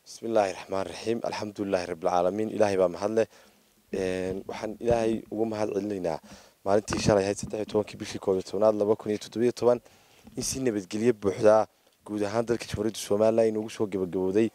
bismi illaahi raxmaan raxiim alxamdulilaahi rabbilcaalamiin ilaahay baa mahadleh waxaan ilaahay ugu mahad celinaynaa maalintii shalay ahayd saddex iyo tobankii bishii koob iyo tobnaad laba kun iyo toddobiyo toban in si nabadgelyo buuxdaa guud ahaan dalka jamhuuriyadda somalilan inugu soo gabagabowday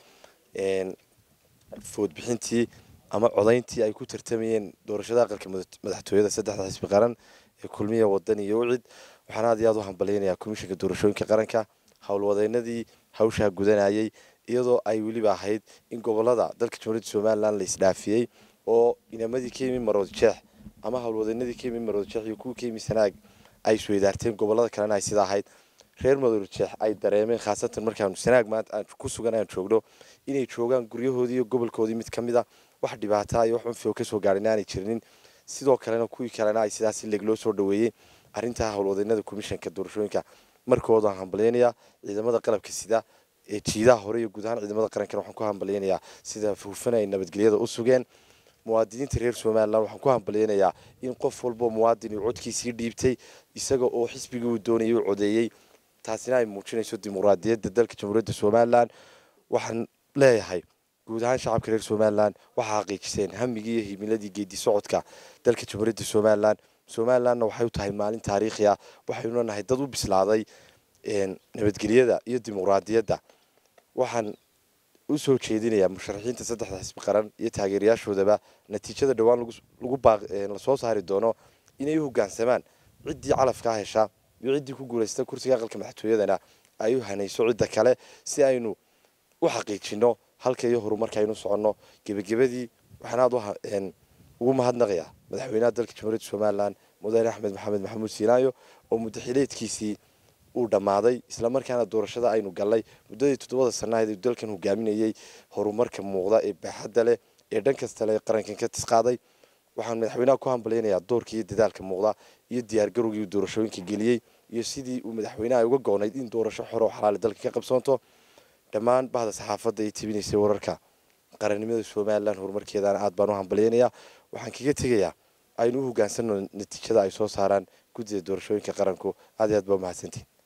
foodbixintii ama codayntii ay ku tartamayeen doorashada aqalka madaxtooyada saddexda xisbi qaran ee kulmiya wadan iyo wicid waxaan aad iyo aad u hambalyaynayaa komishinka doorashooyinka qaranka howlwadeynadii hawshaa gudanayay iyadoo ay weliba ahayd in gobolada dalka jamhuuriyadda somalilan la isdhaafiyey oo inamadii ka yimi marood jeex ama howlwadeynadii ka yimi marood jeex iyo kuwii ka yimi sanaag ay isweydaarteen gobolada kalena ay sida ahayd reer marood jeex ay dareemeen khaasatan markaanu sanaag maanta aan ku sugan aan joogno inay joogaan guryahoodii iyo gobolkoodii mid ka mid a wax dhibaata iyo wax unfio kasoo gaarin aanay jirinin sidoo kalena kuwii kalena ay sidaas leeg loo soo dhaweeyey arrintaa howlwadeynada komishanka doorashooyinka markooda hambalyaynayaa ciidamada qalabka sida ee jiidaha hore iyo guud ahaan ciidamada qarankana waxaan ku hambalyaynayaa sida hufan ay nabadgelyada u sugeen muwaadiniinta reer somalilan waxaan ku hambalyaynayaa in qof walboo muwaadin uu codkiisii dhiibtay isaga oo xisbigii uu doonayay u codeeyey taasina ay muujinayso dimuqraadiyadda dalka jamhuuriyadda somalilan waxaan leeyahay guud ahaan shacabka reer somalilan waxaa xaqiijiseen hamigii iyo himiladii geedi socodka dalka jamhuuriyadda somalilan somalilanna waxay u tahay maalin taariikhi ah waxaynu nahay dad u bislaaday nabadgelyada iyo dimuqraadiyadda waxaan u soo jeedinayaa musharaxiinta saddexda xisbi qaran iyo taageerayaashoodaba natiijada dhowaan lasoo saari doono inay u hogaansamaan ciddii calafkaa hesha iyo ciddii ku guulaysta kursiga aqalka madaxtooyadana ay u hanayso cidda kale si aynu u xaqiijino halka iyo horumarka aynu soconno gebagabadii waxaan aad ugu mahadnaqayaa madaxweynaha dalka jamhuuriyadda somalilan mudane axmed maxamed maxamuud siinaayo oo muddaxileedkiisii uu dhammaaday islamarkaana doorashada aynu gallay muddadii toddobada sannaheed uu dalkan hogaaminayey horumarka muuqda ee baaxadda leh ee dhan kasta le qarankan ka tisqaaday waxaan madaxweynaha ku hambalyaynayaa doorkii iyo dadaalka muuqda iyo diyaargarowgii uu doorashooyinka geliyey iyo sidii uu madaxweynaha uga goonayd in doorasho xor oo xalaali dalka ka qabsoonto dhammaan bahda saxaafadda ay tibinaysay wararka qarannimada somalilan horumarkeedana aad baan u hambalyaynayaa waxaan kaga tegayaa aynu u hogaansanno natiijada ay soo saaraan guddida doorashooyinka qaranku aad iyo aad baa umahadsantiin